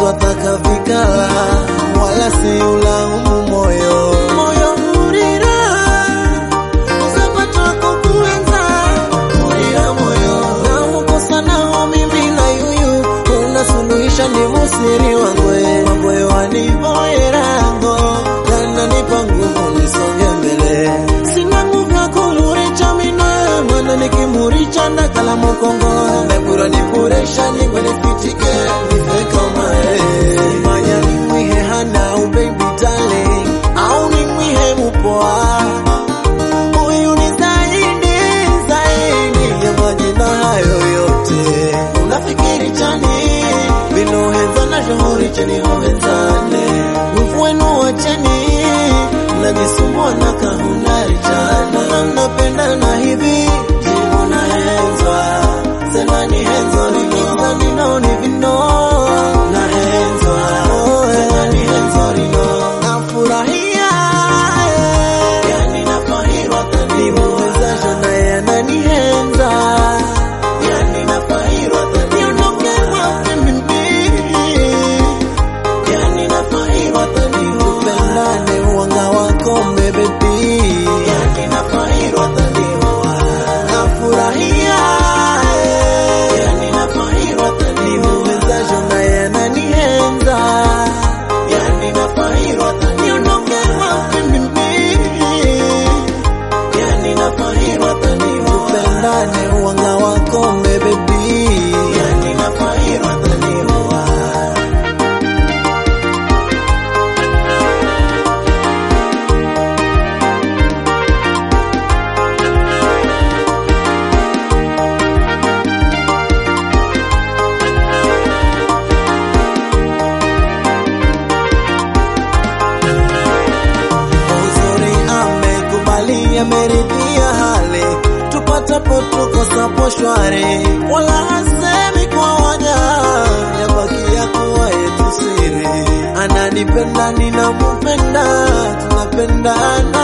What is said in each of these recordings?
twataka vikala wala si ulaumu moyo moyo urira uzapatwako kuenza urira moyo na ukosa nao mimi na yuyu unasuluhisha ni musiri wangwe wangwe wanivoyerango yananipa nguvu nisonge mbele sina nguvu ya kumuricha mina mwana nikimuricha ndakala mukongo nebura nipuresha ningwe nipitike nife kama yeye. manya nimwihe hana u baby darling au nimwihe mupoa huyu ni zaidi zaidi ya majina hayo yote unafikiri chani vinoheza na shauri cheni hohezane nguvu wenu wacheni mnajisumbua na kahunari chana na mnapendana hivi jivu na henzwa sema ni henzo lino nino ni vino na henzwa sema ni henzo lino nafurahia yani nafahirwa tanimuwezasho naye ananihenza yani nafahirwa taniondoke wapi mimi yani nafahirwa tanikupendane uwanga wako mbebebi yani nafahirwa tanioa nafurahia yani nafahirwa tanimuwezasho naye ananihenza yani nafahirwa taniondoke wapi mimi yani nafahirwa tanikupendane uwanga wako mbebebi yani nafahirwa tanioa uzuri amekubali ameridhia hali tupatapo tukosapo shwari wala hasemi kwa waja yabakia kuwa yetu siri ananipenda ninamupenda tunapendana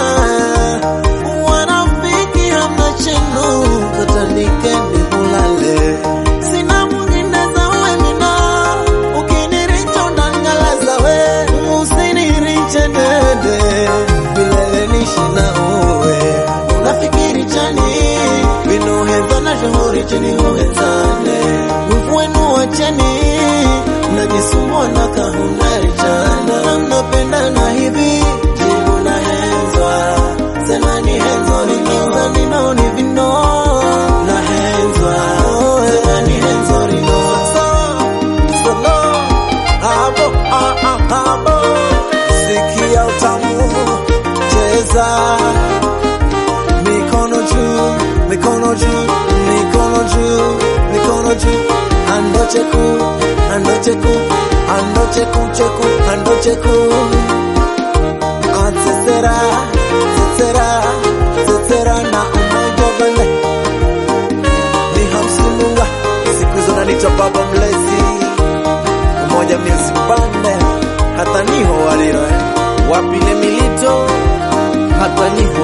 wanafiki hamna chenu katanikeni mulale sina mwingine zawe mina ukiniricha unangalaza we usiniriche dede milele nishi na uwe unafikiri chani vinoheza na shauri cheni huhezane nguvu wenu wacheni mnajisumbua na kahunari chana na mnapendana hivi jivu na henzwa sema ni henzo lino nino ni vino na henzwa sema ni henzo lino solo abo ah, ah, abo sikia utamu cheza mikono juu mikono juu mikono juu mikono juu ando cheku ando cheku ando cheku cheku ando cheku atsesera tsetsera tsetsera na umoja vele ni hamsimunga siku hizo nanita baba mlezi umoja music band hata niho waliro wapile milito hata niho